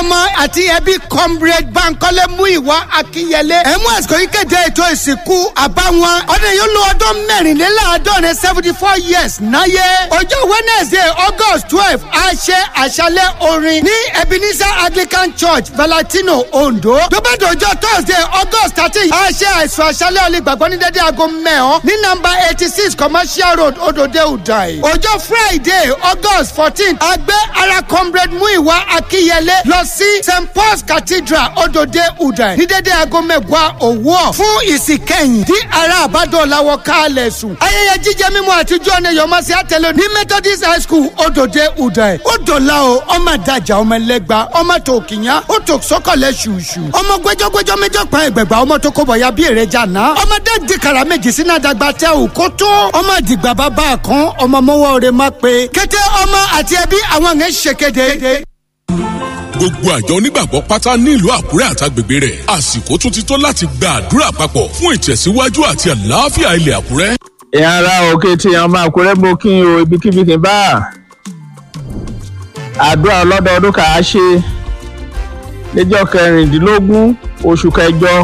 ọmọ àti ẹbí comrade bankole muiwa akinyele ẹ̀mú ẹ̀sìkò yìí kéde ètò ìsìnkú àbáwọn ọdún yìí ló ọdún mẹ́rìnléláàádọ́rin seventy four years náyé ọjọ́ wednesday august twelve a ṣe àṣálẹ̀ orin ní ebenezer anglican church valentino ondo tó bá dọjọ́ thursday august thirteen a ṣe àìsàn àṣálẹ̀ olùgbàgbọ́ ní dédé aago mẹ́hàn ní nọ́mbà eighty six commercial road odòdó udai ọjọ́ friday august fourteen a gbé ara comrade muiwa akínyẹlé lọ sí st paul's cathedral odòdó udai ní dédé aago mẹ́wàá òwúọ̀ fún ìsìnkẹ́yìn tí ará àbádọ́láwọ̀ kálẹ̀ sùn. ayẹyẹ jíjẹ mímu àtijọ́ ni yọmọsí àtẹlẹ ní methodist high school odòdó udai ó dọ̀la o ọmọ àdàjà ọmọ ẹlẹgba ọmọ tó kìyàn ó tó sọkọlẹ ṣùṣù ọmọ gbẹjọgbẹjọ méjọ pa ẹgbẹgbà ọmọ tó kọbọ ya bí èrè jàná ọmọdé dìkàrà méjì sínú àdàgbà tẹ ò kó tó ọmọ àdìgbà bàbá kan ọmọ mọwọ rẹ má pé kété ọmọ àti ẹbí àwọn yẹn ṣèkéde gbogbo àjọ onígbàgbọ́ pátá nílùú àkúrẹ́ àtàgbègbè rẹ̀ àsìkò tún ti tó láti gba àdúrà papọ̀ fún ìtẹ̀síwájú àti àlàáfíà ilẹ̀ àkúrẹ́. ìyá ara òkè tí àwọn máa kúrẹ́ mo kí n o ibikíbi kí n bá àdúrà ọlọ́dọọdún kà á ṣe níjọ́ kẹrìndínlógún oṣù kẹjọ